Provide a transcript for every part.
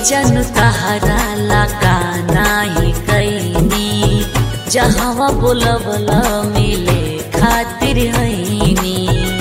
जन तहरा लगा नाही कैनी जहवा बोलबल मिले खातिर हैनी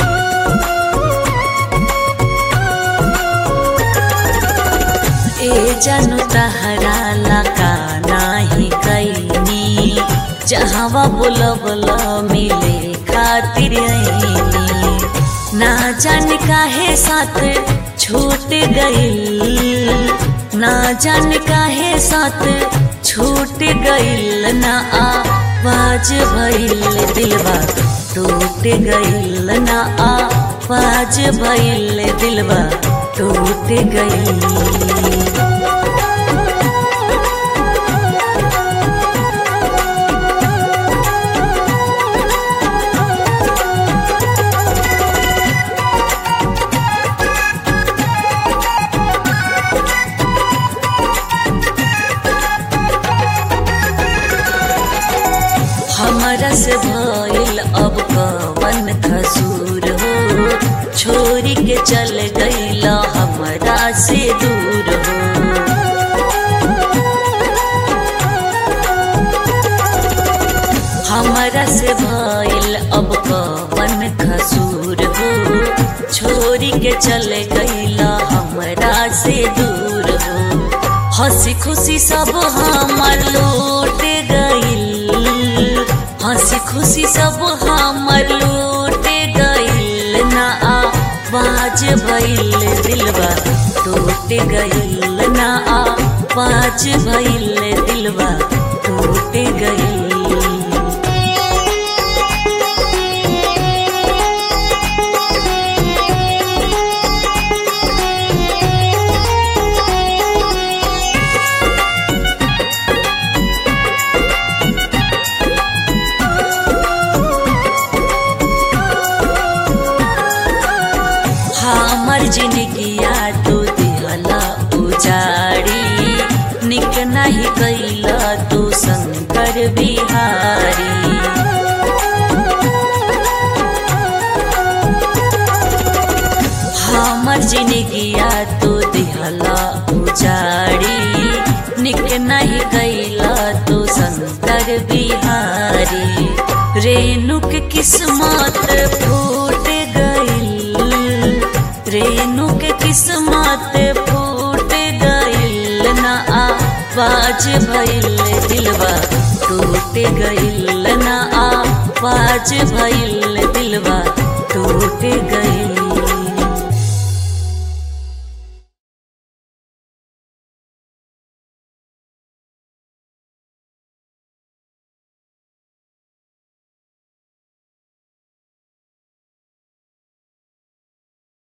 ए जन तहरा लगा नाही कैनी जहवा बोलबल मिले खातिर हैनी ना जान काहे साथ छूट गइल ना जान काहे साथ छूट गइल ना आवाज भइल दिलवा टूट गइल ना आवाज भइल दिलवा टूट गइल हमरा से भइल अब कवन खसूर हो छोरी के चल गइल हमरा से दूर हो हमरा से भइल अब कवन खसूर हो छोरी के चल गइल हमरा से दूर हो हंसी खुशी सब हमर लूट गइल हंसी खुशी सब हमर लूट गइल ना आवाज भइल दिलवा टूट गइल ना आवाज भइल दिलवा टूट गइल हमर जिंदगिया तू दिहला उजाड़ी निक नहीं कैला तू शंकर बिहारी हमर जिंदगिया तू दिहला उजाड़ी निक नहीं कैला तू शंकर बिहारी रेणुक किस्मत फूट गइल रेणु के किस्मत फूट गइल ना आवाज भइल दिलवा टूट गइल ना आवाज भइल